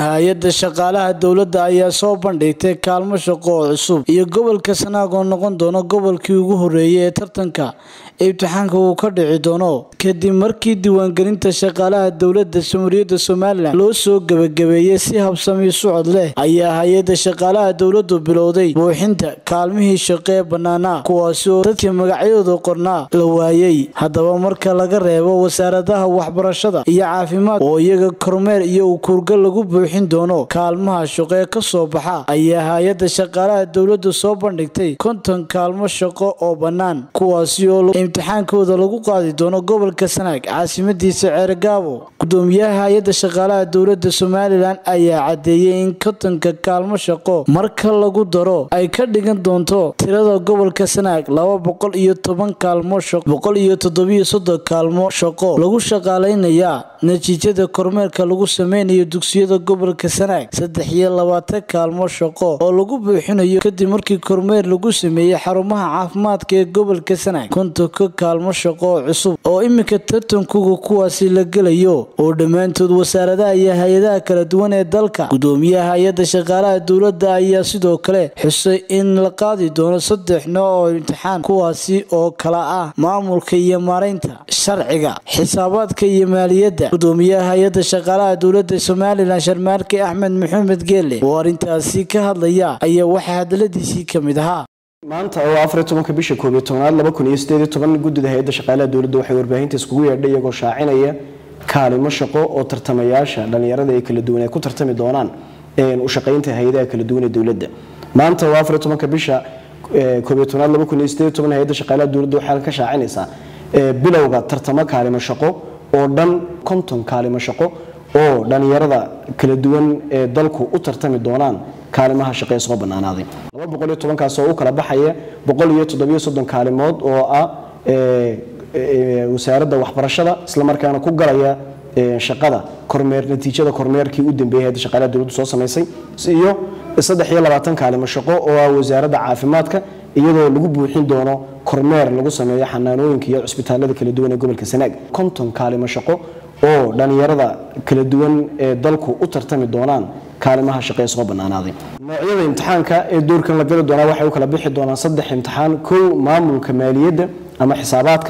hay-adda shaqaalaha dowladda ayaa soo bandhigtay kaalmo shaqo oo cusub iyo gobolka sanaag oo noqon doono gobolkii ugu horeeyay ee tartanka imtixaanka uu ka dhici doono kadib markii diiwaangelinta shaqaalaha dowladda jamhuuriyadda somalilan loo soo gebagabeeyey si habsami socod leh ayaa hay-adda shaqaalaha dowladdu bilowday buuxinta kaalmihii shaqo ee bannaanaa kuwaasi oo dadkii magacyadooda qornaa la waayey haddaba marka laga reebo wasaaradaha waxbarashada iyo caafimaad oo iyaga kormeer iyo ukuurgal lagu buuxin doono kaalmaha shaqo ee kasoo baxa ayaa hay-adda shaqaalaha dowladdu soo bandhigtay konton kaalmo shaqo oo bannaan kuwaasi oo imtixaankooda lagu qaadi doono gobolka sanaag caasimadiisa ceergaabo gudoomiyaha hay-adda shaqaalaha dowladda somalilan ayaa cadeeyey in kontonka kaalmo shaqo marka lagu daro ay ka dhigan doonto tirada gobolka sanaag laba boqol iyo toban kaalmo shaqo boqol iyo toddobiyo soddon kaalmo shaqo lagu shaqaalaynayaa natiijada kormeerka lagu sameynayo dugsiyada gobolka sanaag saddex iyo labaatan kaalmo shaqo oo lagu buuxinayo kadib markii kormeer lagu sameeyey xarumaha caafimaadka ee gobolka sanaag kontonka kaalmo shaqo oo cusub oo iminka tartankuga kuwaasi la gelayo oo dhammaantood wasaaradaha iyo hay-adaha kala duwan ee dalka gudoomiyaha hay-adda shaqaalaha dowladda ayaa sidoo kale xusay in la qaadi doono saddex nooc oo imtixaan kuwaasi oo kala ah maamulka iyo maaraynta sharciga xisaabaadka iyo maaliyadda gudoomiyaha hay-adda shaqaalaha dowladda somalilan sharmaarke axmed maxamed geele oo arrintaasi ka hadlaya ayaa waxaa hadaladiisii ka mid ahaa maanta oo afar tobanka bisha koob iyo tobnaad laba kun iyo sideed iyo toban guddida hay-adda shaqaalaha dowladda waxay warbaahinta iskugu yeedhay iyagoo shaacinaya kaalimo shaqo oo tartamayaasha dhallinyarada ee kala duwan ay ku tartami doonaan u shaqaynta hay-adaha kala duwan ee dowladda maanta oo afar tobanka bisha koob iyo tobnaad laba kun iyo sideed iyo toban hay-adda shaqaalaha dowladda waxay ka shaacinaysaa bilowga tartamo kaalimo shaqo oo dhan konton kaalimo shaqo oo dhallinyarada kala duwan ee dalku u tartami doonaan kaalimaha shaqee soo banaanaaday laba boqol iyo tobankaas oo u kala baxaya boqol iyo toddobiyo soddon kaalimood oo ah wasaaradda waxbarashada islamarkaana ku galaya shaqada kormeer natiijada kormeerkii u dambeeyay hayadda shaqaalaha dowladdu soo samaysay iyo saddex iyo labaatan kaalimo shaqo oo ah wasaaradda caafimaadka iyadoo lagu buuxin doono kormeer lagu sameeyo xanaanooyinka iyo cusbitaalada kala duwan ee gobolka sanaag konton kaalimo shaqo oo dhallinyarada kala duwan ee dalku u tartami doonaan kaalimaha shaqee soo banaanaaday noocyada imtixaanka ee doorkan la gali doonaa waxay u kala bixi doonaan saddex imtixaan kow maamulka maaliyadda ama xisaabaadka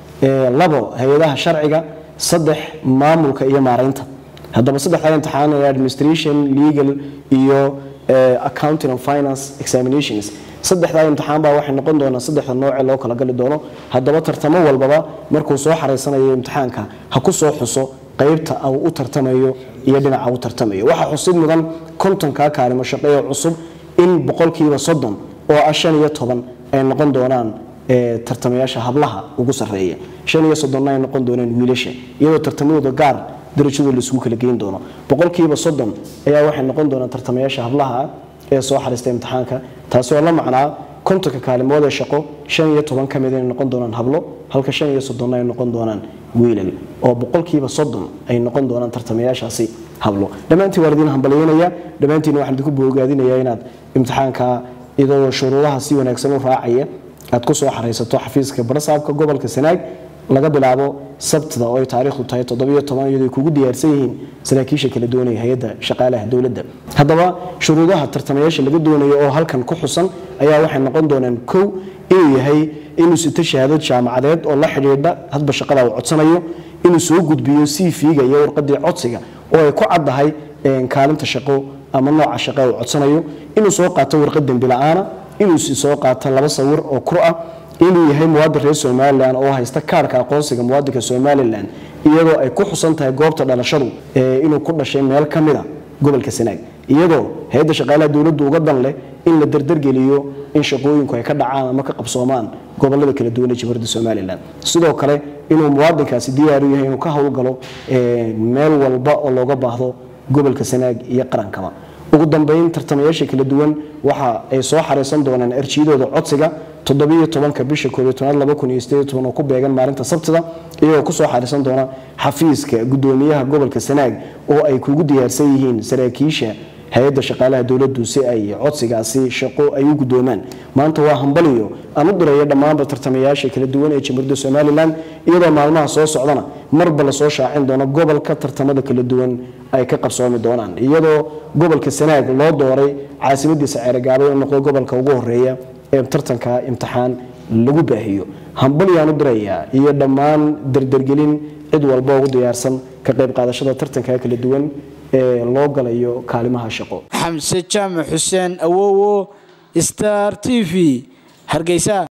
labo hay-adaha sharciga saddex maamulka iyo maaraynta haddaba saddexdaa imtixaan ee administration legal iyo accounting and finance examinations saddexdaa imtixaan baa waxay noqon doonaa saddexda noocee loo kala gali doono haddaba tartamo walbaba markuu soo xaraysanayo imtixaanka ha ku soo xuso qaybta uu u tartamayo iyo dhinaca u tartamayo waxaa xusid mudan kontonkaa kaalimo shaqeeyo cusub in boqolkiiba soddon oo ah shan iyo toban ay noqon doonaan tartamayaasha hablaha ugu sarreeya shan iyo soddonna ay noqon doonaan wiilasha iyadoo tartamadooda gaar darajadooda laisugu kala geyn doono boqolkiiba soddon ayaa waxay noqon doonaan tartamayaasha hablaha ee soo xariista imtixaanka taasi oo la macnaa kontonka kaalimood ee shaqo shan iyo toban ka mid inay noqon doonaan hablo halka shan iyo soddonna ay noqon doonaan wiilal oo boqolkiiba soddon ay noqon doonaan tartamayaashaasi hablo dhammaantiin waan idin hambalyeynaya dhammaantiin waxaan idinku boogaadinayaa inaad imtixaanka iyadoo shuruudaha si wanaagsan u raacaya aad ku soo xaraysato xafiiska barasaabka gobolka sanaag laga bilaabo sabtida oo ay taariikhdu tahay toddobiyo toban iyadoo ay kugu diyaarsan yihiin saraakiisha kala doonaya hay-adda shaqaalaha dowladda haddaba shuruudaha tartamayaasha laga doonayo oo halkan ku xusan ayaa waxay noqon doonaan kow inuu yahay inuu sito shahaadad jaamacadeed oo la xidhiidha hadba shaqada uu codsanayo inuu soo gudbiyo cv-ga iyo warqadii codsiga oo ay ku caddahay kaalinta shaqo ama nooca shaqe uu codsanayo inuu soo qaato warqad dembi la-aana inuu soo qaato laba sawir oo kur ah inuu yahay muwaadin reer somalilan oo haysta kaarhka aqoonsiga muwaadinka somalilan iyadoo ay ku xusan tahay goobta dhalashadu inuu ku dhashay meel ka mida gobolka sanaag iyadoo hay-adda shaqaalaha dowladdu uga dan leh in la dardargeliyo in shaqooyinku ay ka dhacaan ama ka qabsoomaan gobolada kala duwan ee jamhuuriyadda somalilan sidoo kale inuu muwaadinkaasi diyaar u yahay inuu ka howlgalo meel walba oo looga baahdo gobolka sanaag iyo qarankaba ugu dambeyn tartamayaasha kala duwan waxa ay soo xaraysan doonaan arjiyadooda codsiga toddobiyo tobanka bisha koob iyo tobnaad laba kun iyo sideed iyo toban oo ku beegan maalinta sabtida iyagoo kusoo xariisan doona xafiiska gudoomiyaha gobolka sanaag oo ay kugu diyaarsan yihiin saraakiisha hay-adda shaqaalaha dowladdu si ay codsigaasi shaqo ay u guddoomaan maanta waa hambaliyo aan u diraya dhammaanba tartamayaasha kala duwan ee jamhuuriyadda somalilan iyadoo maalmaha soo socdana marba lasoo shaacin doono gobolka tartamada kala duwan ay ka qabsoomi doonaan iyadoo gobolka sanaag loo dooray caasimadiisa ceeragaabo inuu noqdo gobolka ugu horeeya ee tartanka imtixaan lagu baahiyo hambalyaan u dirayaa iyo dhammaan dardargelin cid walba ugu diyaarsan ka qayb qaadashada tartanka kala duwan ee loo galayo kaalimaha shaqo xamse jaamac xuseen awowo star t v hargeysa